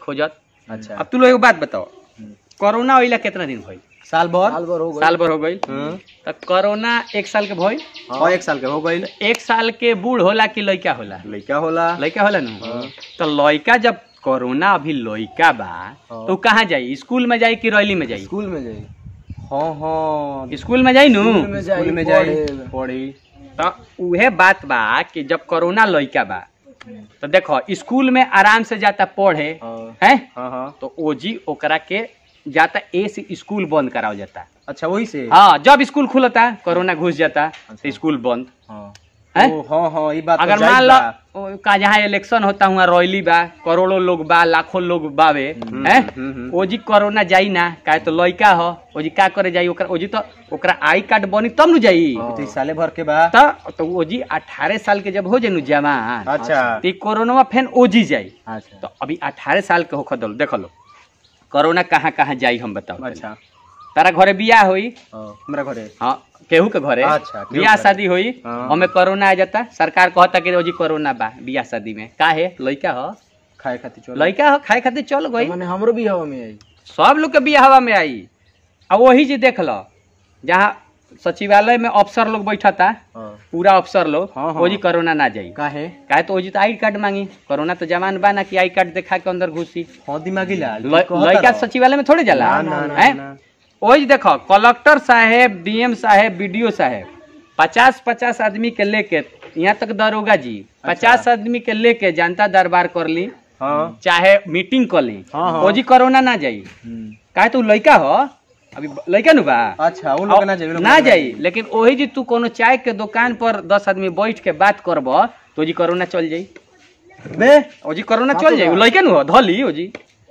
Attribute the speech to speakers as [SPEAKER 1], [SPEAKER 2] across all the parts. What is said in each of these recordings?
[SPEAKER 1] खोजत
[SPEAKER 2] अच्छा
[SPEAKER 1] अब तू लोग एगो बात बताओ
[SPEAKER 2] हम्म।
[SPEAKER 1] कोरोना होइला कितना दिन भइल
[SPEAKER 2] साल भर
[SPEAKER 3] साल भर हो गई
[SPEAKER 1] साल भर हो गई
[SPEAKER 2] हम्म।
[SPEAKER 1] तो कोरोना एक साल के भइल
[SPEAKER 2] हाँ एक साल के हो गई
[SPEAKER 1] एक साल के बूढ़ होला कि लइका होला
[SPEAKER 2] लड़का होला
[SPEAKER 1] लइका होला ना
[SPEAKER 2] हाँ।
[SPEAKER 1] तो लइका जब कोरोना अभी लइका बा
[SPEAKER 2] हाँ।
[SPEAKER 1] तो कहाँ जाई स्कूल में जाई कि रैली में जाई
[SPEAKER 3] स्कूल में जाई
[SPEAKER 2] हाँ हाँ
[SPEAKER 1] स्कूल में जाई नु
[SPEAKER 3] स्कूल में जाई
[SPEAKER 2] स्कूल में जाई
[SPEAKER 3] पढ़े।
[SPEAKER 2] पढ़ी
[SPEAKER 1] तो उहे बात बा कि जब कोरोना लइका बा तो देखो स्कूल में आराम से जाता पढ़े
[SPEAKER 2] हाँ
[SPEAKER 1] हैं
[SPEAKER 2] हाँ हाँ
[SPEAKER 1] तो ओजी ओकरा के जाता ए से स्कूल बंद कराओ जाता
[SPEAKER 2] अच्छा वही से
[SPEAKER 1] हाँ जब स्कूल खुलता कोरोना घुस जाता तो स्कूल बंद
[SPEAKER 2] हाँ
[SPEAKER 1] हैं?
[SPEAKER 2] ओ, हाँ हाँ ये बात तो
[SPEAKER 1] अगर
[SPEAKER 2] जायज
[SPEAKER 1] मान
[SPEAKER 2] बा।
[SPEAKER 1] लो का जहाँ इलेक्शन होता हुआ रैली बा करोड़ों लोग बा लाखों लोग बावे
[SPEAKER 2] हम्म,
[SPEAKER 1] हैं
[SPEAKER 2] हम्म, हम्म।
[SPEAKER 1] ओजी कोरोना जाई ना काहे तो लइका हो ओजी का करे जाई ओकरा ओजी तो ओकरा आई कार्ड बनी तब नु जाई
[SPEAKER 2] ये तो इस साले भर के बा
[SPEAKER 1] तो तो ओजी 18 साल के जब हो जाई नु जवान
[SPEAKER 2] अच्छा
[SPEAKER 1] तो ई कोरोना फेन ओजी जाई
[SPEAKER 2] अच्छा
[SPEAKER 1] तो अभी 18 साल के होख दल देख लो कोरोना कहाँ कहाँ जाई हम बताओ
[SPEAKER 2] अच्छा
[SPEAKER 1] तारा घरे बियाह होई
[SPEAKER 2] हाँ, हमरा घरे
[SPEAKER 1] हाँ केहू के घरे
[SPEAKER 2] अच्छा, केहू
[SPEAKER 1] बियाह
[SPEAKER 2] के।
[SPEAKER 1] शादी होई
[SPEAKER 2] हाँ।
[SPEAKER 1] हमें कोरोना आ जाता सरकार कहता कि रोजी कोरोना बा बियाह शादी में का है लइका हो
[SPEAKER 2] खाए खातिर चलो
[SPEAKER 1] लइका हो खाए खातिर चल गई
[SPEAKER 3] माने हमरो भी हवा में आई
[SPEAKER 1] सब लोग के बियाह हवा में आई अब वही जी देख लो जहाँ सचिवालय में अफसर लोग बैठता
[SPEAKER 2] हाँ
[SPEAKER 1] पूरा अफसर लोग
[SPEAKER 2] हाँ, हाँ।
[SPEAKER 1] ओजी कोरोना ना जाई
[SPEAKER 2] काहे
[SPEAKER 1] काहे तो ओजी तो आई कार्ड मांगी कोरोना तो जमान बा ना कि आई कार्ड दिखा के अंदर घुसी
[SPEAKER 2] हाँ दिमागी लाल
[SPEAKER 1] ल-
[SPEAKER 2] कहता
[SPEAKER 1] लइका
[SPEAKER 2] रहो।
[SPEAKER 1] सचिवालय में थोड़े जाला
[SPEAKER 2] ना, ना, ना,
[SPEAKER 1] हैं?
[SPEAKER 2] ना।
[SPEAKER 1] ओही देखो कलेक्टर साहेब डीएम साहेब बीडीओ साहेब पचास पचास आदमी के लेके यहाँ तक दरोगा जी पचास आदमी के लेके जनता दरबार कर ली
[SPEAKER 2] हाँ
[SPEAKER 1] चाहे मीटिंग कर ली
[SPEAKER 2] हाँ, हाँ।
[SPEAKER 1] ओजी कोरोना ना जाई
[SPEAKER 2] हम्म।
[SPEAKER 1] काहे तू लइका हो अभी लइका नु बा
[SPEAKER 2] अच्छा वो लोग ना जाए वो लोग
[SPEAKER 1] ना जाई लेकिन ओही जी तू कोनो चाय के दुकान पर दस आदमी बैठ के बात करब तो ओजी कोरोना चल जाई
[SPEAKER 2] बे
[SPEAKER 1] ओजी कोरोना चल जाई उ लइका नु हो धली ओजी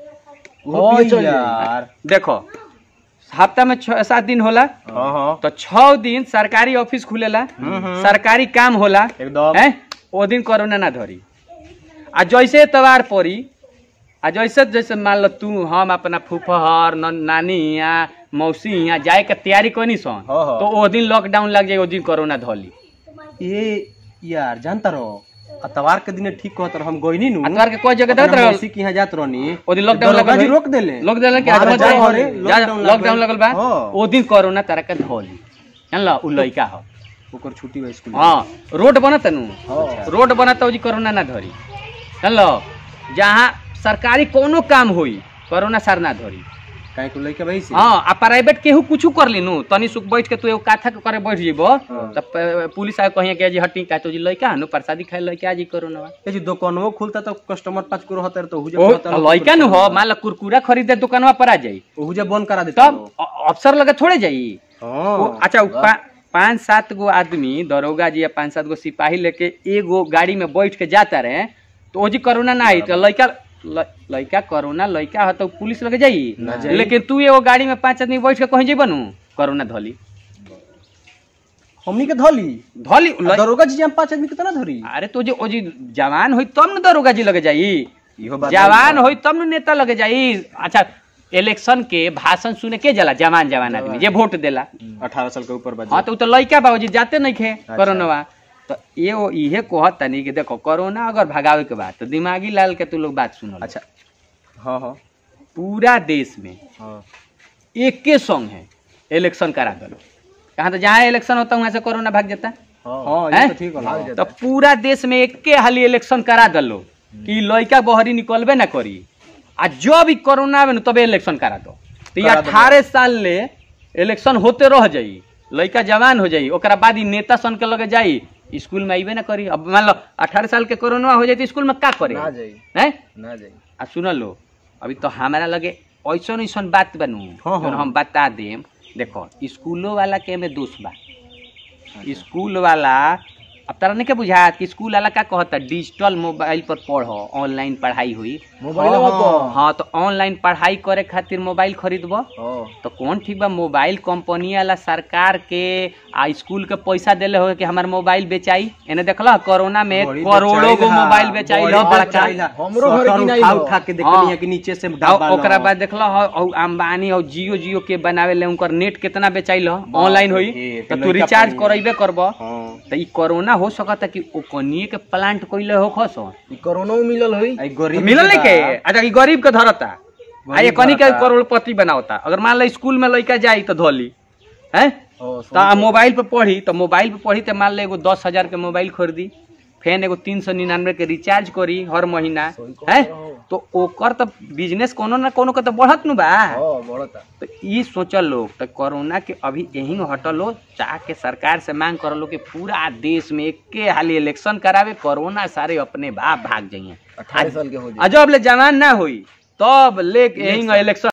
[SPEAKER 3] वो
[SPEAKER 2] हाँ
[SPEAKER 3] पिए चल जाई।
[SPEAKER 2] यार
[SPEAKER 1] देखो हफ्ता में छह सात दिन होला
[SPEAKER 2] हाँ हाँ
[SPEAKER 1] तो छह दिन सरकारी ऑफिस खुलेला
[SPEAKER 2] हम्म।
[SPEAKER 1] सरकारी काम होला
[SPEAKER 2] एकदम
[SPEAKER 1] हैं ओ दिन कोरोना ना धरी आ जैसे एतवार पड़ी आ जैसे जैसे मान लो तू हम अपना फूफहर न- नानी यहाँ मौसी यहाँ जाए के तैयारी कनी सन
[SPEAKER 2] हाँ, हाँ।
[SPEAKER 1] तो ओ दिन लॉकडाउन लग जाए ओ दिन कोरोना धली
[SPEAKER 2] ये यार जानता रहो अतवार के दिन ठीक कहत रहो हम गइनी नु
[SPEAKER 1] अतवार के कोई जगह देत
[SPEAKER 2] अपना
[SPEAKER 1] रहल
[SPEAKER 2] मौसी के यहाँ जात रहनी
[SPEAKER 1] ओ दिन लॉकडाउन
[SPEAKER 2] दरोगा
[SPEAKER 1] लगल
[SPEAKER 2] जी
[SPEAKER 1] है।
[SPEAKER 2] रोक देले
[SPEAKER 1] लोग देला कि
[SPEAKER 2] बाहर
[SPEAKER 1] आज
[SPEAKER 2] जाए
[SPEAKER 1] जा-
[SPEAKER 2] घरे,
[SPEAKER 1] जा-
[SPEAKER 2] लॉकडाउन
[SPEAKER 1] लॉकडाउन
[SPEAKER 2] लगल।
[SPEAKER 1] लगल बा
[SPEAKER 2] हाँ।
[SPEAKER 1] ओ दिन कोरोना तारा के धली जानला उ लइका हो
[SPEAKER 2] ओकर छुट्टी बा स्कूल
[SPEAKER 1] हाँ रोड बनत नु
[SPEAKER 2] हाँ।
[SPEAKER 1] रोड बनत जी कोरोना ना धरी जानलो जहाँ सरकारी कोनो काम होई कोरोना सर ना धरी
[SPEAKER 2] काहे को लइका भाई से
[SPEAKER 1] हाँ आ प्राइवेट केहू कुछ कर ली नु तनी सुख बैठ के तू एगो काथा के करे बैठ जेबो
[SPEAKER 2] हाँ।
[SPEAKER 1] तब प- पुलिस आके कहिए कि जी हटी का तो जी लइका हनु प्रसादी खाए लइका जी कोरोना बा।
[SPEAKER 2] ये जो दुकानवो खुलता तो कस्टमर पाँच को रहता तो हुजे
[SPEAKER 1] ओ
[SPEAKER 2] कहता लोग
[SPEAKER 1] लइका नु हो मान लो कुरकुरा खरीदे दुकानवा पर आ जाई
[SPEAKER 2] हुजे बंद करा देता
[SPEAKER 1] तब अ- अफसर लगे थोड़े जाई
[SPEAKER 2] हां
[SPEAKER 1] वो- अच्छा उ पा- पाँच सात गो आदमी दरोगा जी या पाँच सात गो सिपाही लेके एगो गाड़ी में बैठ के जाता रहे तो ओजी कोरोना ना आई तो लइका ल- लइका कोरोना लइका हो तो पुलिस लगे जाई
[SPEAKER 2] ना जाई।
[SPEAKER 1] लेकिन तू एगो गाड़ी में पांच आदमी बैठ के कहीं जेबा नु कोरोना धली
[SPEAKER 2] हमनी के धली
[SPEAKER 1] धली
[SPEAKER 2] आ
[SPEAKER 1] ल-
[SPEAKER 2] दरोगा जी हम पांच आदमी कितना धरी
[SPEAKER 1] अरे तो जे ओजी जवान होई तब न दरोगा जी लगे जाई
[SPEAKER 2] इहो बात
[SPEAKER 1] जवान होई तब न नेता लगे जाई अच्छा इलेक्शन के भाषण सुने के जाला जवान जवान आदमी जे वोट देला
[SPEAKER 2] अठारह साल के ऊपर बा
[SPEAKER 1] हाँ तो उ तो लइका बाबूजी जाते नहीं खे कोरोना तो ये वो इहे कहत तनी कि देखो कोरोना अगर भगावे के बाद तो दिमागी लाल के तू लोग बात सुनो
[SPEAKER 2] अच्छा हाँ हाँ
[SPEAKER 1] पूरा देश में
[SPEAKER 2] हाँ
[SPEAKER 1] एके संग है इलेक्शन करा दो कहाँ तो जहाँ इलेक्शन होता है वहाँ से कोरोना भाग जाता है
[SPEAKER 2] हाँ ये
[SPEAKER 1] हैं?
[SPEAKER 2] तो ठीक होला
[SPEAKER 1] तो पूरा देश में एके हाली इलेक्शन करा दलो कि लइका बहरी निकलबे ना करी आ जब भी कोरोना आवे न तबे इलेक्शन करा दो तो ये
[SPEAKER 2] करा दो।
[SPEAKER 1] अठारह साल ले इलेक्शन होते रह जाई लइका जवान हो जाई ओकरा बाद ही नेता सन के लगे जाई स्कूल में आइबे ना करी अब मान लो अठारह साल के कोरोना हो जाई तो स्कूल में का करे
[SPEAKER 3] ना जाई
[SPEAKER 1] हैं
[SPEAKER 3] ना जाई
[SPEAKER 1] आ सुन लो अभी तो हमारा लगे ऐसन ऐसन बात बनू
[SPEAKER 2] हाँ,
[SPEAKER 1] जौन
[SPEAKER 2] हाँ।
[SPEAKER 1] हम बता देम देखो स्कूलों वाला के में दोष बा स्कूल वाला अब तारा नहीं के बुझात कि स्कूल वाला का कहता डिजिटल मोबाइल पर पढ़ो ऑनलाइन पढ़ाई हुई
[SPEAKER 3] मोबाइल
[SPEAKER 2] हाँ,
[SPEAKER 3] पर
[SPEAKER 1] हाँ तो ऑनलाइन पढ़ाई करे खातिर मोबाइल खरीदबो
[SPEAKER 2] हाँ
[SPEAKER 1] तो कौन ठीक बा मोबाइल कंपनी वाला सरकार के आ स्कूल के पैसा देले हो कि हमार मोबाइल बेचाई एने देखला कोरोना में
[SPEAKER 2] बड़ी
[SPEAKER 1] करोड़ों गो
[SPEAKER 2] बेचाइल हा,
[SPEAKER 1] मोबाइल बेचाई
[SPEAKER 2] बड़ी
[SPEAKER 1] हो बड़का
[SPEAKER 2] बेचाइल हा।
[SPEAKER 3] हमरो घरे
[SPEAKER 2] शटर
[SPEAKER 3] किनाइल
[SPEAKER 2] उठा
[SPEAKER 3] हो।
[SPEAKER 2] उठा के
[SPEAKER 1] हाँ।
[SPEAKER 2] देखनी है कि नीचे से
[SPEAKER 1] और
[SPEAKER 2] डाल
[SPEAKER 1] ओकरा बाद देखला हो और अंबानी और जियो जियो के बनावे ले उनकर नेट कितना बेचाइल हो ऑनलाइन होई
[SPEAKER 2] हे,
[SPEAKER 1] तो
[SPEAKER 2] तो
[SPEAKER 1] तू
[SPEAKER 2] लइका
[SPEAKER 1] रिचार्ज
[SPEAKER 2] पानी।
[SPEAKER 1] करैबे करबो
[SPEAKER 2] हाँ
[SPEAKER 1] तो ई कोरोना हो सकता कि ओकनिए के प्लांट कइले हो खसो
[SPEAKER 3] ई कोरोना में मिलल होई
[SPEAKER 2] आई गरीब
[SPEAKER 1] मिलल नहीं के
[SPEAKER 2] बा।
[SPEAKER 1] अच्छा ई गरीब के धरता आ ये कनी के
[SPEAKER 2] धरता।
[SPEAKER 1] करोड़पति बनावता अगर मान लो स्कूल में लड़का जाई तो धोली हैं
[SPEAKER 3] ओ
[SPEAKER 1] तो आ मोबाइल पे पढ़ी तो मोबाइल पे पढ़ी तो मान लो एगो दस हजार के मोबाइल खरीदी फेन एगो तीन सौ निन्यानवे के रिचार्ज करी हर महीना
[SPEAKER 3] सही कहत
[SPEAKER 1] है
[SPEAKER 3] रहो।
[SPEAKER 1] तो ओकर तो बिजनेस कोनो ना कोनो के तो बढ़त नु बा
[SPEAKER 3] हां बढ़ता
[SPEAKER 1] तो ई सोचल लोग तो कोरोना के अभी यही हटल हो चाह के सरकार से मांग कर लो कि पूरा देश में एके हाली इलेक्शन करावे कोरोना सारे अपने बाप भाग जाइए
[SPEAKER 3] 18 साल के हो जाए
[SPEAKER 1] आ जब ले जवान ना हुई तब ले यही इलेक्शन